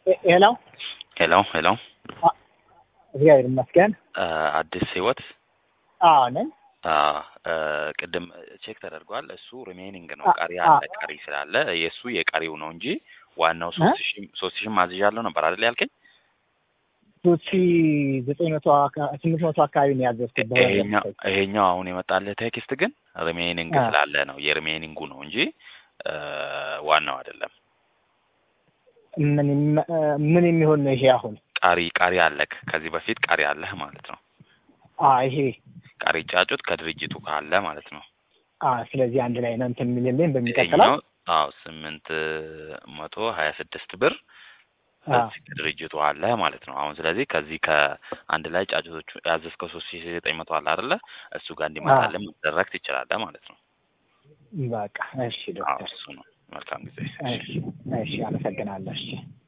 ሄሎ ሄሎ ሄሎ እግዚአብሔር ይመስገን። አዲስ ህይወት አዎ ነኝ። ቅድም ቼክ ተደርጓል። እሱ ሪሜኒንግ ነው አ- ቀሪ አ- አለ ቀሪ ስላለ የእሱ የቀሪው ነው እንጂ ዋናው ሶስት ሺህ ሶስት ሺህ ማዝዣለሁ ነበር አይደል ያልከኝ? ሶስት ሺ ዘጠኝ መቶ አካ- ስምንት መቶ አካባቢ ነው ያዘዝኩት። ይሄኛው ይሄኛው አሁን የመጣልህ ቴክስት ግን ሪሜኒንግ አ። ስላለ ነው የሪሜኒንጉ ነው እንጂ እ፣ ዋናው አይደለም። ምን የሚ- ምን የሚሆን ነው ይሄ አሁን? ቀሪ ቀሪ አለክ ከዚህ በፊት ቀሪ አለህ ማለት ነው። አ ይሄ ቀሪ ጫጩት ከድርጅቱ ካለ ማለት ነው። አ ስለዚህ አንድ ላይ ነው እንትን የሚልልኝ በሚቀጥለው ይሄኛው አዎ ስምንት መቶ ሀያ ስድስት ብር አ ከዚህ ከድርጅቱ አለ ማለት ነው። አሁን ስለዚህ ከዚህ ከአንድ ላይ ጫጩቶቹ ያዘዝከው ሶስት ሺህ ዘጠኝ መቶ አለ አይደለ? እሱ ጋር እንዲመጣልን መደረግ ትችላለህ ማለት ነው። በቃ እሺ አዎ ዶክተር እሱ ነው። መልካም ጊዜ። እሺ እሺ አመሰግናለሁ። እሺ